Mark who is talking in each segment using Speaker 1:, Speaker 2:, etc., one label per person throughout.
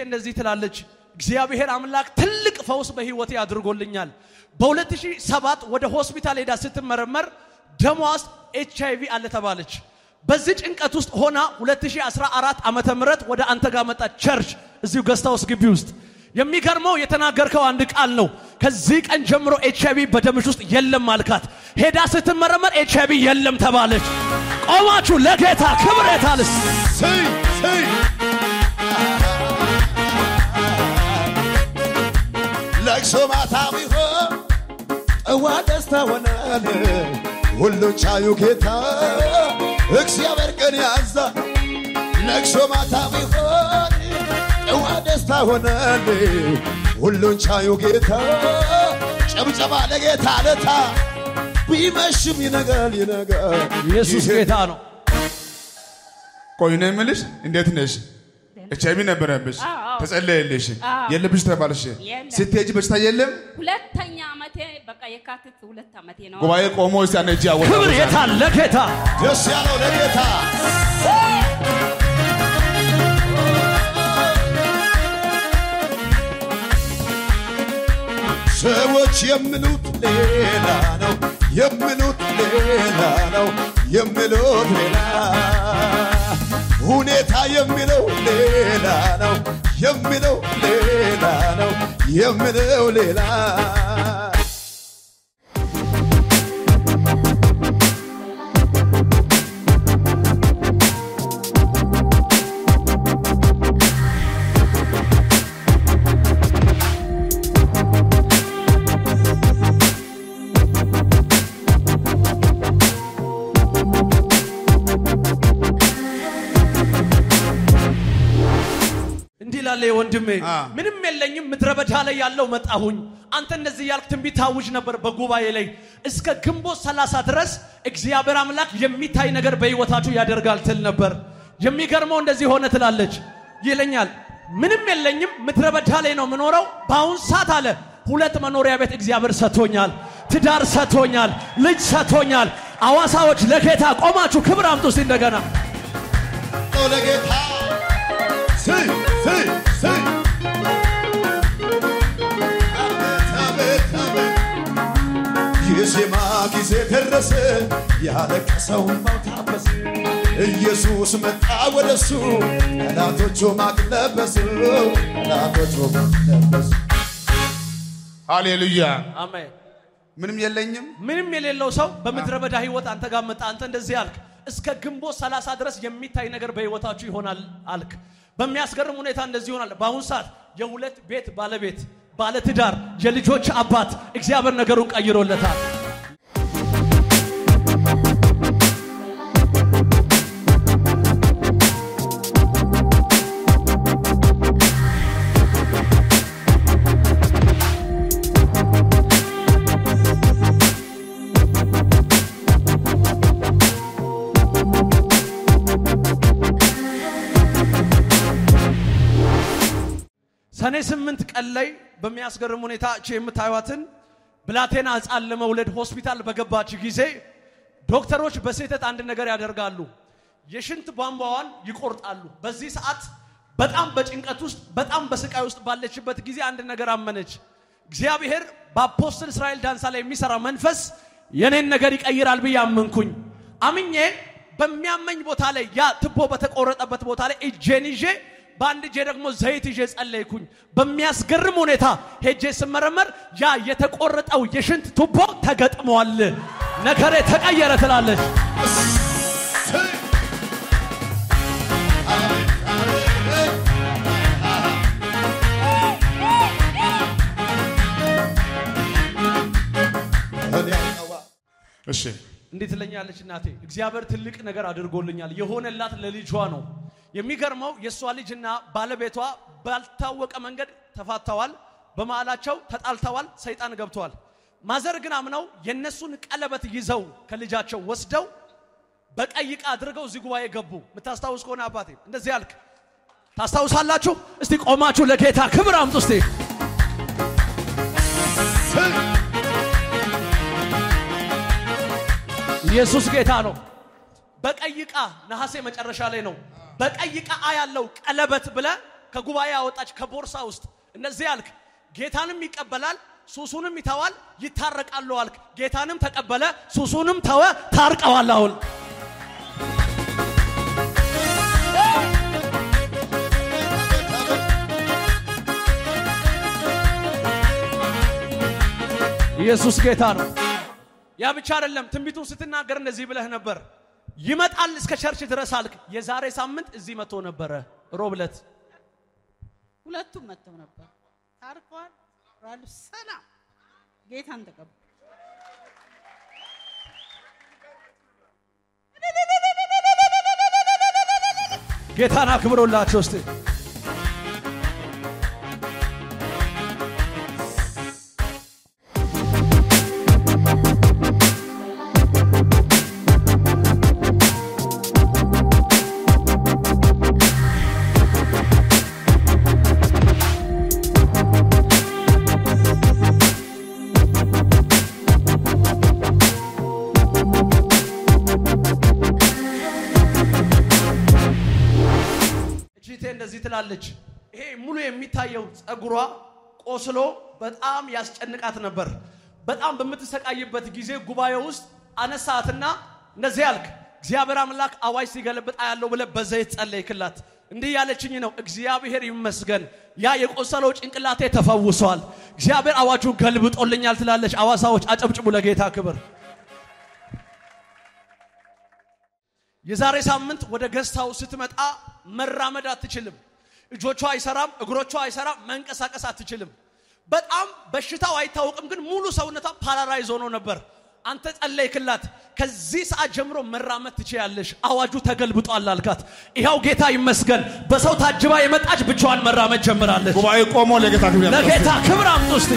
Speaker 1: እንደዚህ ትላለች። እግዚአብሔር አምላክ ትልቅ ፈውስ በህይወቴ አድርጎልኛል። በ2007 ወደ ሆስፒታል ሄዳ ስትመረመር ደሟ ውስጥ ኤች አይቪ አለ ተባለች። በዚህ ጭንቀት ውስጥ ሆና 2014 ዓመተ ምህረት ወደ አንተ ጋር መጣች ቸርች እዚሁ ገስታ ውስጥ ግቢ ውስጥ የሚገርመው የተናገርከው አንድ ቃል ነው። ከዚህ ቀን ጀምሮ ኤች አይቪ በደምሽ ውስጥ የለም አልካት። ሄዳ ስትመረመር ኤች አይቪ የለም ተባለች። ቆማችሁ ለጌታ ክብር የታልስ
Speaker 2: ስይ ስይ ለቅሶ ማታ ቢሆን ጠዋ ደስታ ሆናል። ሁሉን ቻዩ ጌታ እግዚአብሔር ቀን ያዛ ለቅሶ ማታ ቢሆን ጠዋ ደስታ ሆናል። ሁሉን ቻዩ ጌታ ጨብጨባ ለጌታ ለታ ቢመሽም ይነጋል ይነጋል
Speaker 1: ኢየሱስ ጌታ ነው።
Speaker 3: ቆይ ነው የምልሽ፣ እንዴት ነሽ? ኤች አይቪ ነበረብሽ፣
Speaker 4: አዎ።
Speaker 3: ተጸለየልሽ፣
Speaker 4: አዎ።
Speaker 3: የለብሽ ተባልሽ።
Speaker 4: የለም።
Speaker 3: ስትሄጂ በሽታ የለም።
Speaker 4: ሁለተኛ ዓመቴ በቃ የካቲት ሁለት ዓመቴ ነው።
Speaker 3: ጉባኤ ቆሞ እስቲ አንድ እጅ አወጣ
Speaker 1: ክብር የታል ለጌታ
Speaker 2: ደስ ያለው ለጌታ ሰዎች የሚሉት ሌላ ነው፣ የሚሉት ሌላ ነው፣ የሚሉት ሌላ ሁኔታ የሚለው ሌላ ነው፣ የሚለው ሌላ ነው፣ የሚለው ሌላ
Speaker 1: እንዲህ ላለ ወንድሜ
Speaker 3: አ።
Speaker 1: ምንም የለኝም ምድረ በዳ ላይ ያለው መጣሁኝ። አንተ እንደዚህ ያልክ ትንቢት ታውጅ ነበር በጉባኤ ላይ እስከ ግንቦት 30 ድረስ እግዚአብሔር አምላክ የሚታይ ነገር በሕይወታችሁ ያደርጋል ትል ነበር። የሚገርመው እንደዚህ ሆነ ትላለች ይለኛል። ምንም የለኝም ምድረ በዳ ላይ ነው የምኖረው። በአሁን ሰዓት አለ ሁለት መኖሪያ ቤት እግዚአብሔር ሰጥቶኛል፣ ትዳር ሰጥቶኛል፣ ልጅ ሰጥቶኛል። አዋሳዎች ለጌታ ቆማችሁ ክብር አምጡ እስቲ እንደገና
Speaker 2: ነው ለጌታ ስይ ስይ ስይ አቤት አቤት አቤት የዜማ ጊዜ ደረሰ ያለቀሰው እንባው ታበሰ ኢየሱስ መጣ ወደሱ ጠላቶቹ ማቅ ለበሱ ጠላቶቹ ማቅ ለበሱ
Speaker 3: ሃሌሉያ።
Speaker 1: አሜን።
Speaker 3: ምንም የለኝም።
Speaker 1: ምንም የሌለው ሰው በምድረ በዳ ህይወት አንተ ጋር መጣ። አንተ እንደዚህ አልክ፣ እስከ ግንቦት 30 ድረስ የሚታይ ነገር በህይወታችሁ ይሆናል አልክ። በሚያስገርም ሁኔታ እንደዚህ ይሆናል። በአሁኑ ሰዓት የሁለት ቤት ባለቤት፣ ባለትዳር፣ የልጆች አባት እግዚአብሔር ነገሩን ቀይሮለታል። ሰኔ ስምንት ቀን ላይ በሚያስገርም ሁኔታ እቺ የምታዩትን ብላቴና ሕፃን ለመውለድ ሆስፒታል በገባች ጊዜ ዶክተሮች በስህተት አንድ ነገር ያደርጋሉ። የሽንት ቧንቧዋን ይቆርጣሉ። በዚህ ሰዓት በጣም በጭንቀት ውስጥ በጣም በስቃይ ውስጥ ባለችበት ጊዜ አንድ ነገር አመነች። እግዚአብሔር በአፖስትል እስራኤል ዳንሳ ላይ የሚሰራ መንፈስ የኔን ነገር ይቀይራል ብዬ አመንኩኝ። አምኜ በሚያመኝ ቦታ ላይ ያ ትቦ በተቆረጠበት ቦታ ላይ እጄን ይዤ በአንድ እጄ ደግሞ ዘይት ይዤ ጸለይኩኝ። በሚያስገርም ሁኔታ ሄጄ ስመረመር ያ የተቆረጠው የሽንት ቱቦ ተገጥሟል። ነገሬ ተቀየረ ትላለች።
Speaker 2: ስይ አቤት አቤት እኔ አውቀዋ
Speaker 3: እሺ
Speaker 1: እንዲህ ትለኛለች እናቴ፣ እግዚአብሔር ትልቅ ነገር አድርጎልኛል። የሆነላት ለልጇ ነው። የሚገርመው የእሷ ልጅና ባለቤቷ ባልታወቀ መንገድ ተፋተዋል። በመሃላቸው ተጣልተዋል። ሰይጣን ገብተዋል። ማዘር ግን አምነው የእነሱን ቀለበት ይዘው ከልጃቸው ወስደው በቀይ ዕቃ አድርገው እዚህ ጉባኤ ገቡ። የምታስታውስ ከሆነ አባቴ እንደዚህ አልክ። ታስታውሳላችሁ? እስቲ ቆማችሁ ለጌታ ክብር አምጡ እስቲ።
Speaker 2: ስይ
Speaker 1: ኢየሱስ ጌታ ነው። በቀይ ዕቃ ነሐሴ መጨረሻ ላይ ነው። በቀይ ዕቃ ያለው ቀለበት ብለ ከጉባኤ ያወጣች ከቦርሳ ውስጥ እነዚህ አልክ። ጌታንም ይቀበላል፣ ሱሱንም ይተዋል፣ ይታረቃሉ አልክ። ጌታንም ተቀበለ፣ ሱሱንም ተወ፣ ታርቀዋል። አሁን ኢየሱስ ጌታ ነው። ያ ብቻ አይደለም። ትንቢቱን ስትናገር እንደዚህ ብለህ ነበር። ይመጣል እስከ ቸርች ድረስ አልክ። የዛሬ ሳምንት እዚህ መጥቶ ነበረ ሮብ ዕለት
Speaker 5: ሁለቱም መጥተው ነበር። ታርቀዋል። ራሉ ሰላም ጌታን ተቀበሉ።
Speaker 1: ጌታን አክብሮላቸው እስቲ እቺቴ እንደዚህ ትላለች። ይሄ ሙሉ የሚታየው ጸጉሯ ቆስሎ በጣም ያስጨንቃት ነበር። በጣም በምትሰቃይበት ጊዜ ጉባኤ ውስጥ አነሳትና እንደዚህ ያልክ እግዚአብሔር አምላክ አዋጅ ሲገለብጥ ያለው ብለህ በዘይት ጸለይክላት። እንዲህ ያለችኝ ነው። እግዚአብሔር ይመስገን ያ የቆሰለው ጭንቅላቴ ተፈውሷል። እግዚአብሔር አዋጁን ገልብጦልኛል ትላለች። አዋሳዎች አጨብጭቡ ለጌታ ክብር። የዛሬ ሳምንት ወደ ገዝታው ስትመጣ መራመድ አትችልም። እጆቿ አይሰራም፣ እግሮቿ አይሰራም፣ መንቀሳቀስ አትችልም። በጣም በሽታው አይታወቅም፣ ግን ሙሉ ሰውነቷ ፓራራይዝ ሆኖ ነበር። አንተ ጸለይክላት። ከዚህ ሰዓት ጀምሮ መራመድ ትችያለሽ፣ አዋጁ ተገልብጧል አልካት። ይኸው ጌታ ይመስገን በሰው ታጅባ የመጣች ብቻዋን መራመድ ጀምራለች።
Speaker 3: ጉባኤ ቆሞ ለጌታ ክብር ያምጡ።
Speaker 1: ለጌታ ክብር አምጡ እስቲ።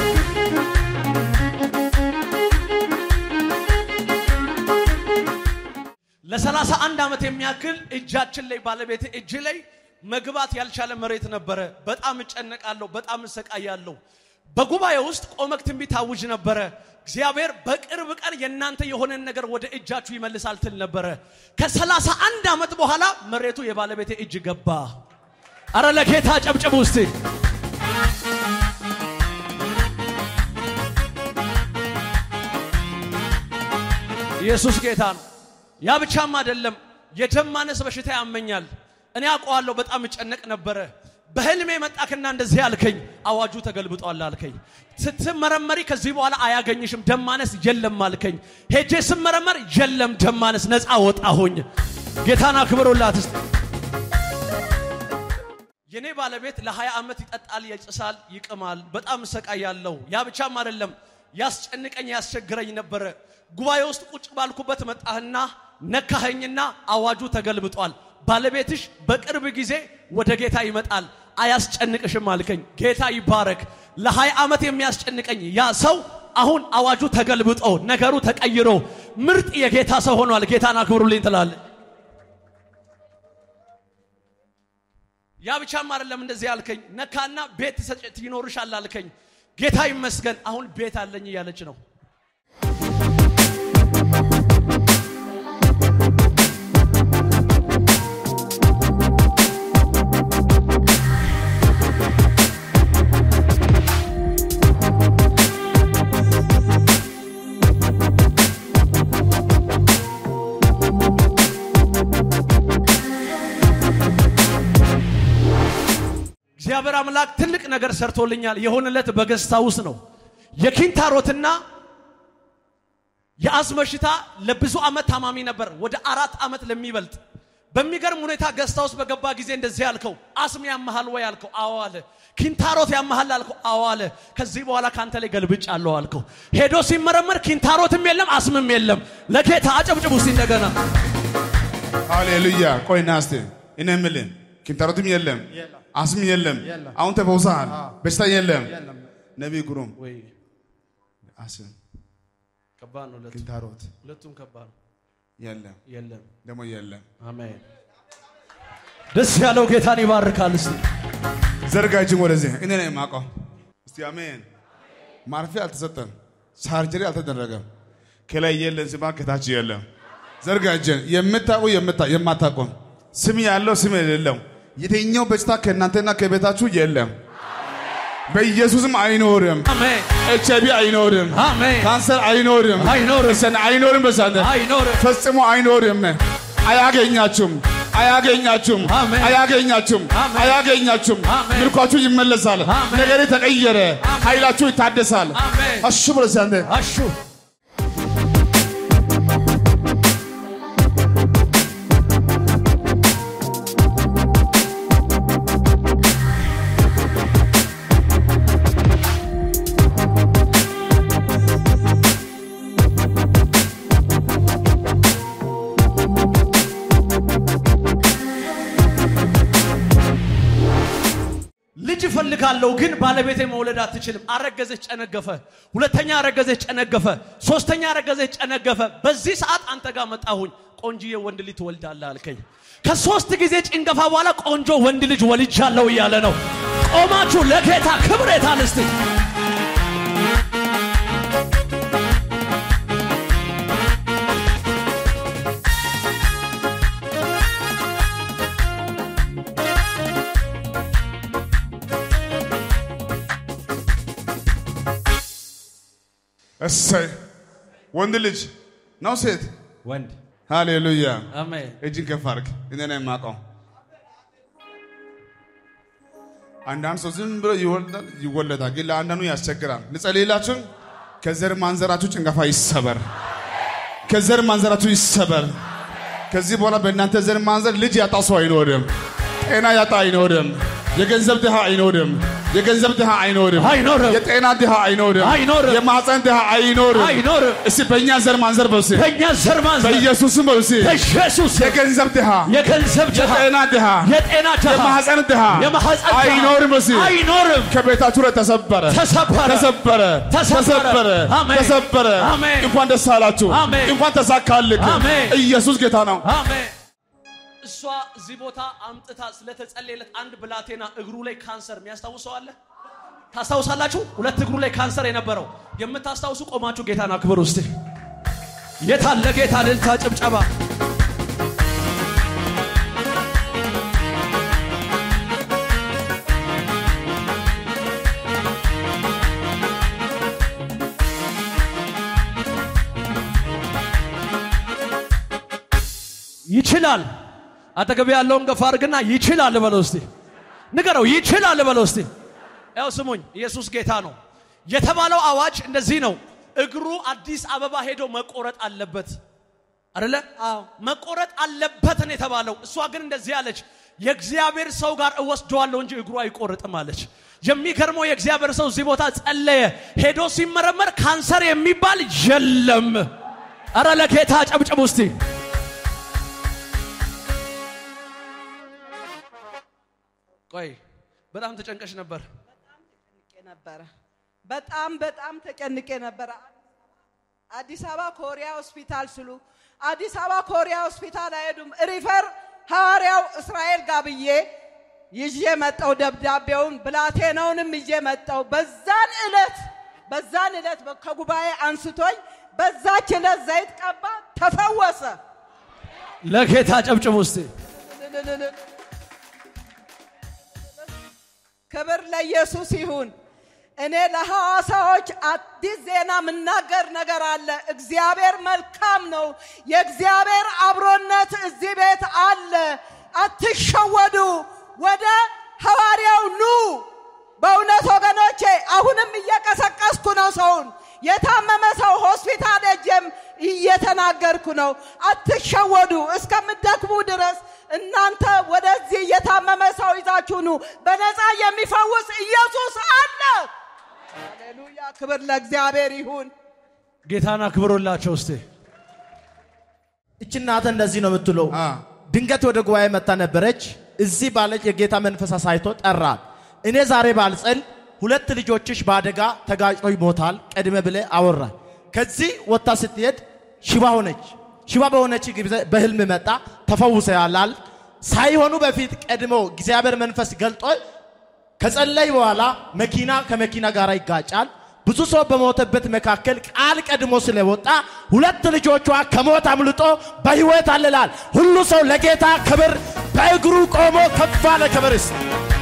Speaker 1: ለሰላሳ አንድ ዓመት የሚያክል እጃችን ላይ ባለቤት እጅ ላይ መግባት ያልቻለ መሬት ነበረ። በጣም እጨነቃለሁ፣ በጣም እሰቃያለሁ። በጉባኤ ውስጥ ቆመክ ትንቢት አውጅ ነበረ። እግዚአብሔር በቅርብ ቀን የእናንተ የሆነን ነገር ወደ እጃችሁ ይመልሳል ትል ነበረ። ከሰላሳ አንድ ዓመት በኋላ መሬቱ የባለቤቴ እጅ ገባ። አረ ለጌታ ጨብጭቡ እስቲ። ኢየሱስ ጌታ ነው። ያ ብቻም አይደለም፣ የደም ማነስ በሽታ ያመኛል። እኔ አውቀዋለሁ፣ በጣም እጨነቅ ነበረ። በህልሜ መጣክና እንደዚህ አልከኝ፣ አዋጁ ተገልብጧል አልከኝ። ስትመረመሪ ከዚህ በኋላ አያገኝሽም፣ ደም ማነስ የለም አልከኝ። ሄጄ ስመረመር የለም ደም ማነስ፣ ነፃ ወጣሁኝ። ጌታን አክብሩላት እስቲ። የኔ ባለቤት ለ20 ዓመት ይጠጣል፣ ይጭሳል፣ ይቅማል። በጣም እሰቃያለሁ። ያ ብቻም አይደለም ያስጨንቀኝ፣ ያስቸግረኝ ነበረ። ጉባኤ ውስጥ ቁጭ ባልኩበት መጣህና ነካኸኝና አዋጁ ተገልብጧል። ባለቤትሽ በቅርብ ጊዜ ወደ ጌታ ይመጣል፣ አያስጨንቅሽም አልከኝ። ጌታ ይባረክ። ለ20 ዓመት የሚያስጨንቀኝ ያ ሰው አሁን አዋጁ ተገልብጦ ነገሩ ተቀይሮ ምርጥ የጌታ ሰው ሆኗል። ጌታን አክብሩልኝ ትላለህ። ያ ብቻም አይደለም እንደዚህ ያልከኝ፣ ነካና ቤት ትሰጭ- ይኖርሻል አልከኝ። ጌታ ይመስገን አሁን ቤት አለኝ እያለች ነው። እግዚአብሔር አምላክ ትልቅ ነገር ሰርቶልኛል። የሆነለት በገዝታ ውስጥ ነው። የኪንታሮትና የአስም በሽታ ለብዙ ዓመት ታማሚ ነበር፣ ወደ አራት ዓመት ለሚበልጥ በሚገርም ሁኔታ ገዝታ ውስጥ በገባ ጊዜ እንደዚህ አልከው፣ አስም ያመሃል ወይ አልከው። አዎ አለ። ኪንታሮት ያመሃል አልከው። አዎ አለ። ከዚህ በኋላ ካንተ ላይ ገልብጭ አለው አልከው። ሄዶ ሲመረመር ኪንታሮትም የለም አስምም የለም። ለጌታ አጨብጭቡ እስቲ እንደገና።
Speaker 3: ሃሌሉያ። ቆይና እስቲ እኔ የምልህ ኪንታሮትም የለም አስም የለም። አሁን ተፈውሰሃል። በሽታ የለም። ነቢይ ግሩም
Speaker 1: ወይ
Speaker 3: አስም
Speaker 1: ከባድ ነው። ሁለቱም
Speaker 3: ኪንታሮት
Speaker 1: ሁለቱም ከባድ ነው።
Speaker 3: የለም
Speaker 1: የለም።
Speaker 3: ደግሞ የለም።
Speaker 1: አሜን። ደስ ያለው ጌታን ይባርካል። እስቲ
Speaker 3: ዘርጋ እጅን ወደዚህ እኔ ነኝ የማውቀው። እስቲ አሜን። ማርፊያ አልተሰጠም፣ ሳርጀሪ አልተደረገም። ከላይ የለን ሲባል ከታች የለም። ዘርጋ እጅን የምታውቁ የምታ- የማታውቁ ስም ያለው ስም የሌለው የትኛው በሽታ ከእናንተና ከቤታችሁ የለም። በኢየሱስም አይኖርም።
Speaker 1: አሜን
Speaker 3: ኤች አይቪ አይኖርም።
Speaker 1: አሜን
Speaker 3: ካንሰር አይኖርም።
Speaker 1: አይኖርም።
Speaker 3: እሰን አይኖርም። በሳንተ
Speaker 1: አይኖርም
Speaker 3: ፈጽሞ አይኖርም። አያገኛችሁም፣ አያገኛችሁም፣
Speaker 1: አሜን።
Speaker 3: አያገኛችሁም፣
Speaker 1: አሜን።
Speaker 3: አያገኛችሁም።
Speaker 1: አሜን።
Speaker 3: ምልኳችሁ ይመለሳል።
Speaker 1: አሜን።
Speaker 3: ነገሬ ተቀየረ። ኃይላችሁ ይታደሳል።
Speaker 1: አሜን
Speaker 3: አሹ በሳንተ
Speaker 1: አሹ ልጅ እፈልጋለሁ ግን ባለቤቴ መውለድ አትችልም። አረገዘች፣ ጨነገፈ። ሁለተኛ አረገዘች፣ ጨነገፈ። ሶስተኛ አረገዘች፣ ጨነገፈ። በዚህ ሰዓት አንተ ጋር መጣሁኝ። ቆንጅዬ ወንድ ልጅ ትወልዳለህ አልከኝ። ከሶስት ጊዜ ጭንገፋ በኋላ ቆንጆ ወንድ ልጅ ወልጃለሁ እያለ ነው። ቆማችሁ ለጌታ ክብር የታል እስቲ?
Speaker 3: እሰይ ወንድ ልጅ ነው ሴት?
Speaker 1: ወንድ
Speaker 3: ሃሌሉያ።
Speaker 1: አሜን።
Speaker 3: እጅን ከፍ አድርግ። እኔ ነው የማውቀው። አንዳንድ ሰው ዝም ብሎ ይወልዳል ይወለዳል፣ ግን ለአንዳንዱ ያስቸግራል። ልጸልይላችሁ። ከዘር ማንዘራችሁ ጭንገፋ ይሰበር። ከዘር ማንዘራችሁ ይሰበር። ከዚህ በኋላ በእናንተ ዘር ማንዘር ልጅ ያጣ ሰው አይኖርም። ጤና ያጣ አይኖርም። የገንዘብ ድሃ አይኖርም። የገንዘብ ድሃ አይኖርም።
Speaker 1: አይኖርም።
Speaker 3: የጤና ድሃ አይኖርም።
Speaker 1: አይኖርም።
Speaker 3: የማፀን ድሃ አይኖርም።
Speaker 1: አይኖርም።
Speaker 3: እስቲ በእኛ ዘር ማንዘር በውሴ
Speaker 1: በእኛ ዘር ማንዘር
Speaker 3: በኢየሱስም በውሴ
Speaker 1: በኢየሱስ
Speaker 3: የገንዘብ ድሃ
Speaker 1: የገንዘብ ድሃ
Speaker 3: የጤና ድሃ
Speaker 1: የጤና ድሃ
Speaker 3: የማህፀን ድሃ
Speaker 1: የማህፀን ድሃ
Speaker 3: አይኖርም። በውሴ
Speaker 1: አይኖርም።
Speaker 3: ከቤታችሁ ላይ ተሰበረ
Speaker 1: ተሰበረ
Speaker 3: ተሰበረ
Speaker 1: ተሰበረ።
Speaker 3: ተሰበረ
Speaker 1: አሜን።
Speaker 3: ተሰበረ።
Speaker 1: አሜን።
Speaker 3: እንኳን ደስ አላችሁ።
Speaker 1: አሜን።
Speaker 3: እንኳን ተሳካልክ።
Speaker 1: አሜን።
Speaker 3: ኢየሱስ ጌታ ነው።
Speaker 1: አሜን። እሷ እዚህ ቦታ አምጥታ ስለተጸለየለት አንድ ብላቴና እግሩ ላይ ካንሰር የሚያስታውሰው አለ? ታስታውሳላችሁ? ሁለት እግሩ ላይ ካንሰር የነበረው የምታስታውሱ ቆማችሁ ጌታን አክብር ውስጥ የታለ ጌታ ልልታ ጭብጨባ ይችላል። አጠገብ ያለውን ገፋ አድርግና ይችላል በለው እስቲ ንገረው። ይችላል በለው እስቲ። ያው ስሙኝ፣ ኢየሱስ ጌታ ነው የተባለው አዋጅ እንደዚህ ነው። እግሩ አዲስ አበባ ሄዶ መቆረጥ አለበት አይደለ? አዎ መቆረጥ አለበት ነው የተባለው። እሷ ግን እንደዚህ አለች፣ የእግዚአብሔር ሰው ጋር እወስደዋለሁ እንጂ እግሩ አይቆርጥም አለች። የሚገርመው የእግዚአብሔር ሰው እዚህ ቦታ ጸለየ። ሄዶ ሲመረመር ካንሰር የሚባል የለም። አረ ለጌታ ጨብጭቡ እስቲ። ቆይ በጣም ተጨንቀሽ ነበር።
Speaker 5: ተጨንቄ ነበረ። በጣም በጣም ተጨንቄ ነበረ። አዲስ አበባ ኮሪያ ሆስፒታል ስሉ አዲስ አበባ ኮሪያ ሆስፒታል አይሄዱም። ሪፈር ሐዋርያው እስራኤል ጋር ብዬ ይዤ መጣው ደብዳቤውን ብላቴናውንም ይዤ መጣው። በዛን ዕለት በዛን ዕለት ከጉባኤ አንስቶኝ በዛች ዕለት ዘይት ቀባ፣ ተፈወሰ።
Speaker 1: ለጌታ ጨብጭቡ እስቲ።
Speaker 5: ክብር ለኢየሱስ ይሁን። እኔ ለሐዋሳዎች አዲስ ዜና የምናገር ነገር አለ። እግዚአብሔር መልካም ነው። የእግዚአብሔር አብሮነት እዚህ ቤት አለ። አትሸወዱ። ወደ ሐዋርያው ኑ። በእውነት ወገኖቼ አሁንም እየቀሰቀስኩ ነው ሰውን የታመመ ሰው ሆስፒታል ሄጄም እየተናገርኩ ነው። አትሸወዱ። እስከምትደክሙ ድረስ እናንተ ወደዚህ የታመመ ሰው ይዛችሁ ኑ። በነፃ የሚፈውስ ኢየሱስ አለ። ሃሌሉያ! ክብር ለእግዚአብሔር ይሁን።
Speaker 1: ጌታን አክብሮላቸው እስቲ።
Speaker 6: እች እናት እንደዚህ ነው የምትለው።
Speaker 3: አ
Speaker 6: ድንገት ወደ ጉባኤ መታ ነበረች። እዚህ ባለች የጌታ መንፈስ አሳይቶ ጠራት። እኔ ዛሬ ባልጸል ሁለት ልጆችሽ በአደጋ ተጋጭቶ ይሞታል ቀድመ ብለ አወራ። ከዚህ ወጥታ ስትሄድ ሽባ ሆነች። ሽባ በሆነች ጊዜ በህልም መጣ ተፈውሰያላል። ሳይሆኑ በፊት ቀድሞ እግዚአብሔር መንፈስ ገልጦ ከጸለይ በኋላ መኪና ከመኪና ጋር ይጋጫል። ብዙ ሰው በሞተበት መካከል ቃል ቀድሞ ስለወጣ ሁለት ልጆቿ ከሞት አምልጦ በህይወት አልላል። ሁሉ ሰው ለጌታ ክብር በእግሩ ቆሞ ከፍ አለ ክብር ይስጥ።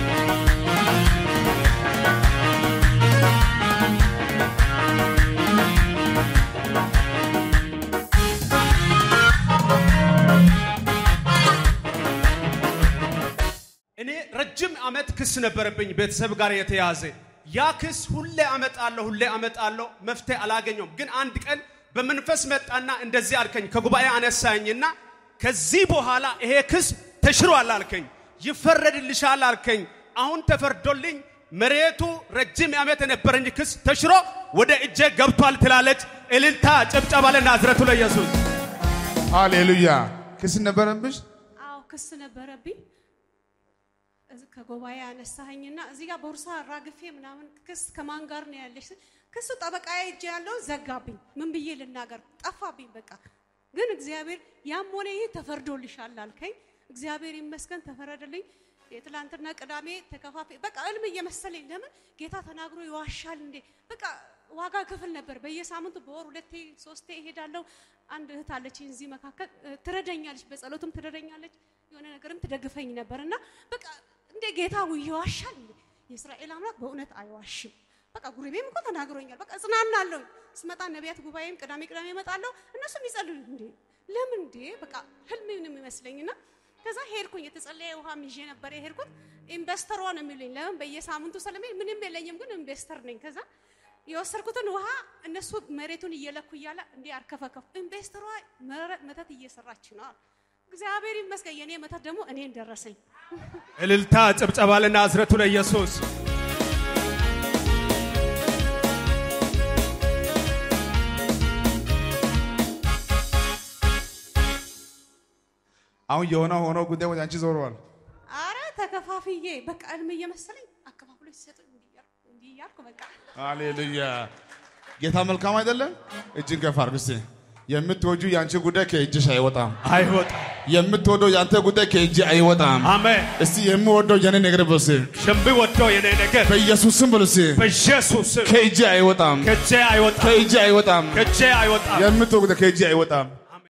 Speaker 7: እኔ ረጅም ዓመት ክስ ነበረብኝ ቤተሰብ ጋር የተያዘ ያ ክስ ሁሌ አመጣለሁ ሁሌ አመጣለሁ መፍትሄ አላገኘውም ግን አንድ ቀን በመንፈስ መጣና እንደዚህ አልከኝ ከጉባኤ አነሳኝና ከዚህ በኋላ ይሄ ክስ ተሽሯል አልከኝ ይፈረድልሻል አልከኝ አሁን ተፈርዶልኝ መሬቱ ረጅም ዓመት የነበረኝ ክስ ተሽሮ ወደ እጄ ገብቷል ትላለች እልልታ ጭብጨባ ለናዝረቱ ለኢየሱስ
Speaker 3: ሃሌሉያ። ክስ ነበረብሽ?
Speaker 8: አዎ ክስ ነበረብኝ። እዚህ ከጉባኤ አነሳኸኝና እዚህ ጋር ቦርሳ ራግፌ ምናምን ክስ ከማን ጋር ነው ያለሽ? ስል ክሱ ጠበቃዬ እጅ ያለው ዘጋብኝ። ምን ብዬ ልናገር? ጠፋብኝ በቃ። ግን እግዚአብሔር ያም ሆነ ይህ ተፈርዶልሻል አልከኝ። እግዚአብሔር ይመስገን ተፈረደልኝ። የትላንትና ቅዳሜ ተከፋፊ በቃ እልም እየመሰለኝ ለምን ጌታ ተናግሮ ይዋሻል እንዴ? በቃ ዋጋ ክፍል ነበር። በየሳምንቱ በወር ሁለቴ ሶስቴ እሄዳለሁ። አንድ እህት አለችኝ እዚህ መካከል እ፣ ትረዳኛለች፣ በጸሎትም ትረዳኛለች፣ የሆነ ነገርም ትደግፈኝ ነበር እና በቃ እንደ ጌታ ይዋሻል እንዴ? የእስራኤል አምላክ በእውነት አይዋሽም። በቃ ጉሪቤም እኮ ተናግሮኛል። በቃ እጽናናለሁ። ስመጣ ነቢያት ጉባኤም ቅዳሜ ቅዳሜ እመጣለሁ። እነሱም ይጸልዩ እንዴ ለምን እንዴ በቃ ህልም ነው የሚመስለኝና ከዛ ሄድኩኝ። የተጸለየ ውሃም ይዤ ነበር የሄድኩት። ኢንቨስተሯ ነው የሚሉኝ። ለምን በየሳምንቱ ስለሚል ምንም የለኝም፣ ግን ኢንቨስተር ነኝ። ከዛ የወሰድኩትን ውሃ እነሱ መሬቱን እየለኩ እያለ እንዲህ አርከፈከፉ። ኢንቨስተሯ መረ- መተት እየሰራች ነው አሉ። እግዚአብሔር ይመስገን። የኔ መተት ደግሞ እኔን ደረሰኝ።
Speaker 7: እልልታ ጭብጨባ ለናዝረቱ ለኢየሱስ
Speaker 3: አሁን የሆነ ሆኖ ጉዳይ ወደ አንቺ ዞረዋል።
Speaker 8: አረ ተከፋፍዬ በቃ እልም እየመሰለኝ አከፋፍሎ ሲሰጡ እንዲህ እያልኩ እንዲህ እያልኩ በቃ
Speaker 3: ሃሌሉያ። ጌታ መልካም አይደለም? እጅን ከፍ አድርግ እስቲ። የምትወጁ የአንቺ ጉዳይ ከእጅሽ አይወጣም።
Speaker 7: አይወጣ
Speaker 3: የምትወደው የአንተ ጉዳይ ከእጅ አይወጣም።
Speaker 7: አሜን
Speaker 3: እስቲ የምወደው የኔ ነገር በስ
Speaker 7: ሽንብ ወዶ የኔ ነገር
Speaker 3: በኢየሱስ ስም በሉ እስቲ።
Speaker 7: በኢየሱስ ስም
Speaker 3: ከእጅ አይወጣም።
Speaker 7: ከእጄ አይወጣም
Speaker 3: ከእጅ አይወጣም።
Speaker 7: ከእጄ አይወጣም
Speaker 3: የምትወደው ጉዳይ ከእጅ አይወጣም።